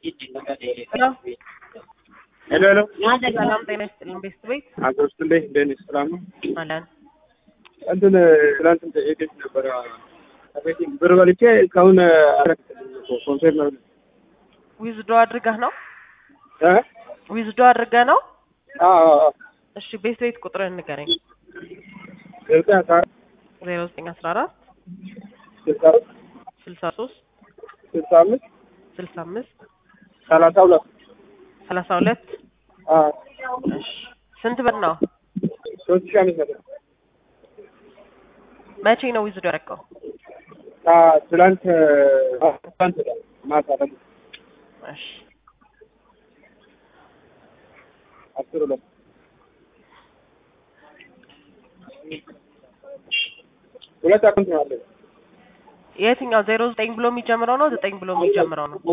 ሄሎ ሄሎ ሄሎ ሰላም ጤና ይስጥልኝ። ቤስት ቤት አቶ ውስጥ እንዴት እንደኔ ሰላም ነው? አለን። እንትን ትናንት ጠየቀች ነበረ ከቤት ብር በልቼ እስካሁን ኮንሰርት ነው ዊዝዶ አድርገህ ነው? እ ዊዝዶ አድርገህ ነው? አዎ አዎ እሺ ቤስት ቤት ቁጥርህን ንገረኝ። ዘጠኝ አስራ ዜሮ ዘጠኝ አስራ አራት ስልሳ ስልሳ ሶስት ስልሳ አምስት ስልሳ አምስት ሰላሳ ሁለት ሰላሳ ሁለት አዎ እሺ ስንት ብር ነው? ሶስት ሺህ አምስት መቶ መቼ ነው ዊዝዶ ያደረገው? አ- ትናንት አ- ትናንት ዕለት ማታ ደግሞ እሺ አስር ሁለት ሁለት አካውንት ነው አለ የትኛው ዜሮ ዘጠኝ ብሎ የሚጀምረው ነው ዘጠኝ ብሎ የሚጀምረው ነው?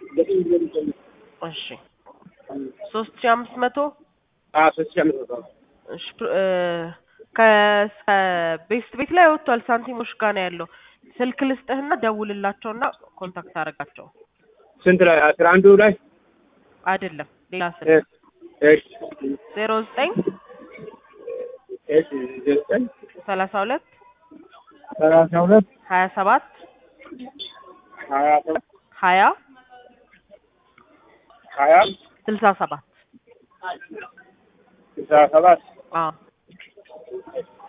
እሺ ሶስት ሺህ አምስት መቶ አ ሶስት ሺህ አምስት መቶ እሺ ፕ- እ ከ- ከቤስት ቤት ላይ ወጥቷል። ሳንቲሞች ጋር ነው ያለው። ስልክ ልስጥህና ደውልላቸውና ኮንታክት አደርጋቸው። ስንት ላይ አስራ አንዱ ላይ አይደለም ሌላ እ ስልክ እሺ ዜሮ ዘጠኝ እሺ ዘጠኝ ሰላሳ ሁለት ሰላሳ ሁለት ሀያ ሰባት ሀያ ሰባት ሀያ ሀያ ስልሳ ሰባት ስልሳ ሰባት አዎ